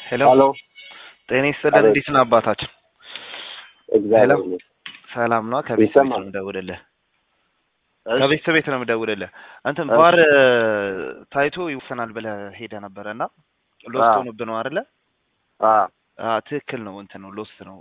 ሄሎ ሄሎ ጤና ይስጥልን። አቤት። እንዴት ነው አባታችን? እግዚአብሔር ሄሎ። ይመስገን። ሰላም ነው። ከቤት ቤት ይሰማል? ነው የምደውልልህ። እሺ፣ ከቤት ቤት ነው የምደውልልህ። እንትን እሺ። ቫር ታይቶ ይወሰናል ብለህ ሄደህ ነበረ እና ሎስት አዎ። ሆኖብህ ነው አይደለ? አዎ፣ አዎ፣ ትክክል ነው። እንትን ነው ሎስት ነው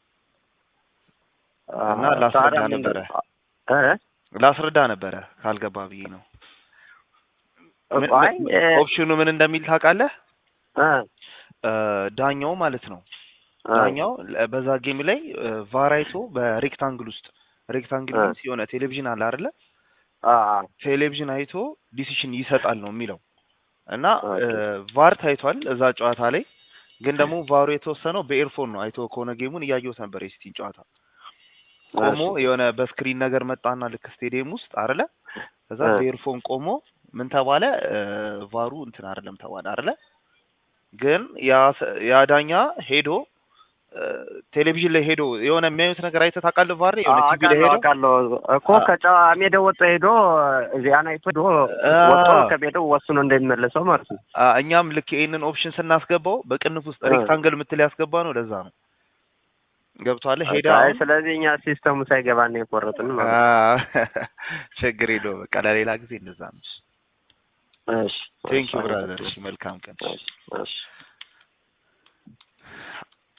አዎ። እና ላስረዳ ታዲያ ነበረ እ? ላስረዳ ነበረ ካልገባ ብዬ ነው። ምን- አይ እ፣ ኦፕሽኑ ምን እንደሚል ታውቃለህ? እ፣ እ፣ ዳኛው ማለት ነው እ፣ ዳኛው ለ- በዛ ጌም ላይ ቫራይቶ በሬክታንግል ውስጥ ሬክታንግል እ። ሚንስ የሆነ ቴሌቪዥን አለ አይደለ? አዎ፣ ቴሌቪዥን አይቶ ዲሲሽን ይሰጣል ነው የሚለው እና ኦኬ። እ፣ ቫር ታይቷል እዛ ጨዋታ ላይ ግን ደግሞ ቫሩ የተወሰነው በኤርፎን ነው። አይቶ ከሆነ ጌሙን እያየሁት ነበር የሲቲን ጨዋታ ቆሞ እሺ። የሆነ በስክሪን ነገር መጣና ልክ ስቴዲየም ውስጥ አይደለ? ከዛ እ። በኤርፎን ቆሞ ምን ተባለ? እ፣ ቫሩ እንትን አይደለም ተባለ አይደለ? ግን ያ ሰ- ያ ዳኛ ሄዶ እ፣ ቴሌቪዥን ላይ ሄዶ የሆነ የሚያዩት ነገር አይተህ ታውቃለህ? ቫር የሆነ አዎ፣ ቲቪ ላይ አውቃለሁ ሄዶ አውቃለሁ እኮ አ- ከጨዋ ሜዳው ወጥቶ ሄዶ እዚያን አይቶ ሄዶ አ- ወጥቶ ከሜዳው ወስኖ እንደሚመለሰው ማለት ነው። አ፣ እኛም ልክ ይሄንን ኦፕሽን ስናስገባው በቅንፍ ውስጥ እ። ሬክታንግል የምትል ያስገባ ነው። ለዛ ነው ገብቷል። ሄደ አይ፣ አሁን ስለዚህ እኛ ሲስተሙ ሳይገባን የቆረጥን አ፣ ማለት ነው። ችግር የለውም። በቃ ለሌላ ጊዜ እንደዛ ነው። እሺ፣ ቴንክ ዩ እሺ፣ ብራዘር። እሺ መልካም ቀን። እሺ፣ እሺ።